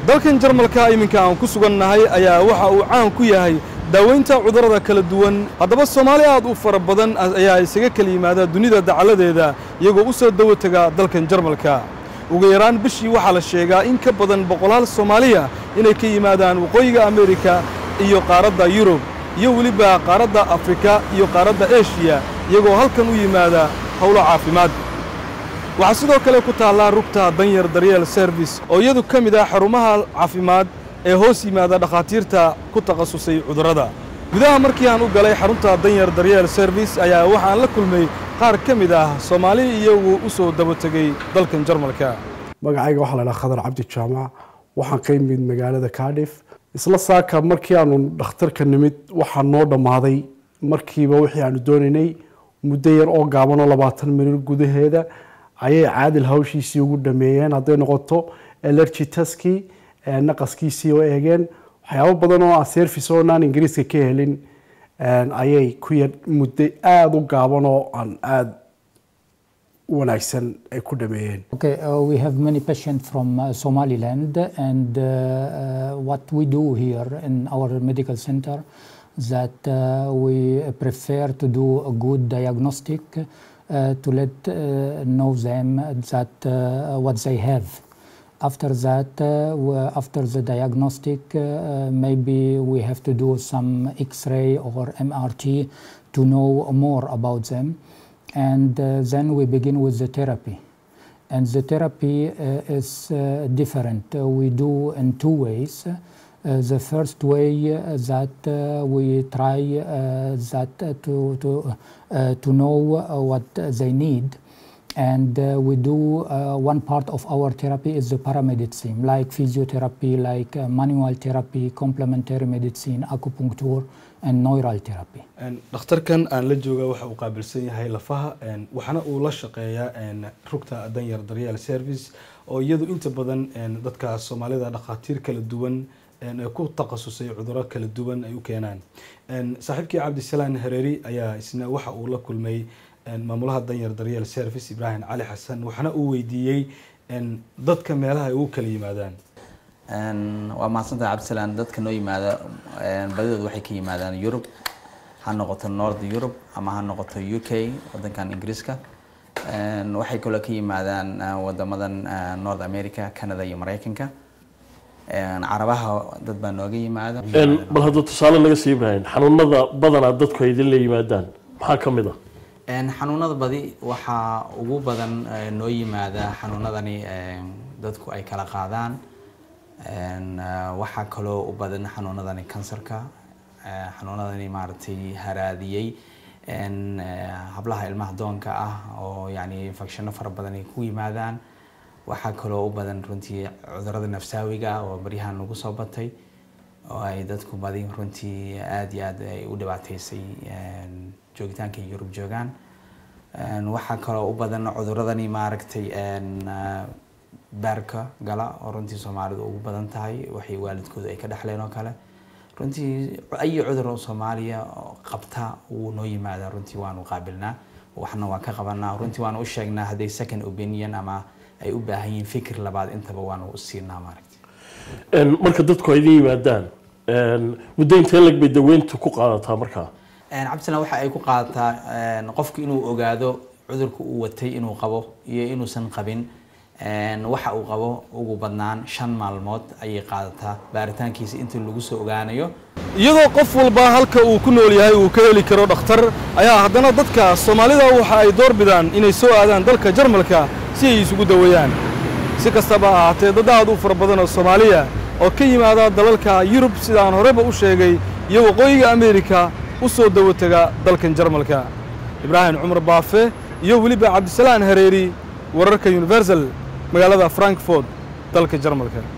dalkan jarmalka iminka aan ku sugannahay ayaa waxa uu caan ku yahay daaweynta cudurrada kala duwan haddaba soomaali aad u fara badan ayaa isaga kala yimaada dunida dacaladeeda iyagoo u soo dawo tega dalkan jarmalka ugu yaraan bishii waxaa la sheegaa in ka badan boqolaal soomaaliya inay ka yimaadaan waqooyiga amerika iyo qaaradda yurub iyo weliba qaaradda afrika iyo qaaradda eshiya iyagoo halkan u yimaada howlo caafimaad waxaa sidoo kale ku taallaa rugta danyar daryeel service oo iyadu ka mid ah xarumaha caafimaad ee hoos yimaada dhakhaatiirta ku takhasusay cudurrada gudaha markii aan u galay xarunta danyar daryeel service ayaa waxaan la kulmay qaar ka mid ah soomaali iyagu u soo daba tegey dalkan jarmalka magacayga waxaa la dhaha khadar cabdi jaamac waxaan ka yimid magaalada cardiff isla saaka markii aanu dhakhtarka nimid waxaa noo dhammaaday markiiba wixii aanu doonaynay muddo yar oo gaaban oo labaatan minir gudaheeda ayay caadil hawshiisii ugu dhameeyeen hadday noqoto elergy taskii naqaskiisii oo eegeen waxyaabo badan oo aan service oo naan ingiriiska ka helin ayay ku yar muddo aada u gaaban oo aan aada u wanaagsan ay ku dhameeyeen Okay, uh, we have many patients from uh, Somaliland, and uh, uh, what we do here in our medical center that uh, we prefer to do a good diagnostic uh, to let uh, know them that uh, what they have. After that, uh, we- after the diagnostic, uh, maybe we have to do some X-ray or MRT to know more about them, and uh, then we begin with the therapy. And the therapy uh, is uh, different. Uh, we do in two ways. Uh, the first way uh, that uh, we try uh, that uh, to to uh, to know uh, what they need, and uh, we do uh, one part of our therapy is the paramedicine, like physiotherapy, like uh, manual therapy, complementary medicine, acupuncture, and neural therapy. dhakhtarkan aan la jooga waxa uu qaabilsan yahay lafaha waxaana uu la shaqeeyaa rugta danyar daryeel service oo iyadu inta badan dadka soomaalida dhakhaatiir kala duwan ee ku takhasusay cuduro kala duwan ay u keenaan saaxiibkii cabdisalaan hareeri ayaa isna waxa uu la kulmay maamulaha danyar daryeel service ibraahim cali xasan waxaana uu weydiiyey dadka meelaha ay ugu kala yimaadaan waa mahadsantaha cabdisalaan dadka noo yimaada badidood waxay ka yimaadaan yurub ha noqoto north europe ama ha noqoto u k wadankan ingiriiska waxay kaloo ka yimaadaan wadamadan north america canada iyo mareykanka carabaha dad baa nooga yimaada bal hadduu tusaale naga sii ibraahim xanuunada badanaa dadku ay idin la yimaadaan maxaa ka mid ah xanuunada badi waxaa ugu badan eh, noo yimaada xanuunadani eh, dadku ay kala qaadaan En, eh, waxaa kaloo u badan xanuunadani kansarka eh, xanuunadani maaragtay haraadiyey En, eh, hablaha ilmaha doonka ah oo yani infectiono fara badan ay ku yimaadaan waxaa kaloo u badan runtii cudurada nafsaawiga ah oo baryahan nagu soo batay oo ay dadku badi runtii aada iyo aad ay u dhibaateysay en, joogitaanka ay yurub joogaan En, waxaa kaloo u badan cuduradani maaragtay en, eh, baarka gala oo runtii soomaalidu ugu badan tahay waxay waalidkooda ay ka dhexleen oo kale runtii ayi cudur oo soomaaliya oo qabta wuu noo yimaadaa runtii waanu qaabilnaa waxna waan ka qabanaa runtii waanu u sheegnaa hadday second opinion ama ay u baahan yihiin fikir labaad intaba waanu u siinaa maaragtay marka dadku ay idin yimaadaan muddo intee lag bay daweyntu ku qaadataa markaa cabdisalaan waxa ay ku qaadataa en, qofku inuu ogaado cudurka uu watay inuu qabo iyo inuusan qabin En, waxa uu qabo ugu badnaan shan maalmood ayay qaadataa baaritaankiisa inta lagu soo ogaanayo iyadoo qof walba halka uu ku nool yahay uu ka heli karo dhakhtar ayaa haddana dadka soomaalida waxa ay door bidaan inay soo aadaan dalka jarmalka si ay isugu daweeyaan si kastaba ha ahaatee dad aad u fara badan oo soomaaliya oo ka yimaada dalalka yurub sidaan horeba u sheegay iyo waqooyiga ameerika u soo dawo tega dalkan jarmalka ibraahim cumar baafe iyo weliba cabdisalaan hareeri wararka universal magaalada frankfort dalka jarmalka